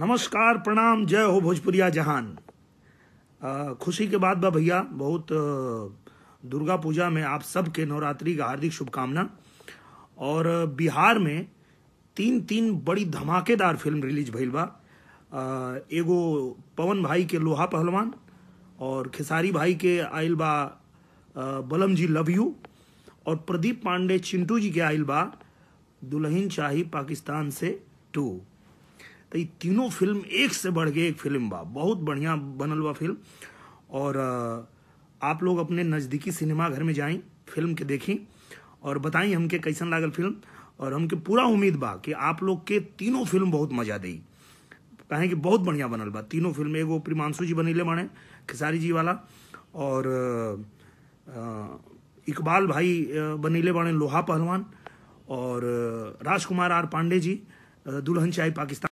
नमस्कार प्रणाम जय हो भोजपुरिया जहान अ, खुशी के बाद बा भैया बहुत अ, दुर्गा पूजा में आप सबके नवरात्रि का हार्दिक शुभकामना और अ, बिहार में तीन तीन बड़ी धमाकेदार फिल्म रिलीज भइल बा अ, एगो पवन भाई के लोहा पहलवान और खेसारी भाई के आइल बा अ, बलम जी लव यू और प्रदीप पांडे चिंटू जी के आइल बा दुल्हन शाही पाकिस्तान से टू तो ये तीनों फिल्म एक से बढ़ के एक फिल्म बा बहुत बढ़िया बनल बा फिल्म और अ, आप लोग अपने नज़दीकी सिनेमा घर में जाई फिल्म के देखी और बताई हमके कैसन लागल फिल्म और हमके पूरा उम्मीद बा कि आप लोग के तीनों फिल्म बहुत मजा देई काहे कि बहुत बढ़िया बनल बा तीनों फिल्म एगो प्रिमांशु जी बनीले बाणे खेसारी जी वाला और अ, अ, इकबाल भाई अ, बनीले बाणे लोहा पहलवान और अ, राजकुमार आर पांडे जी अ, दुल्हन चाई पाकिस्तान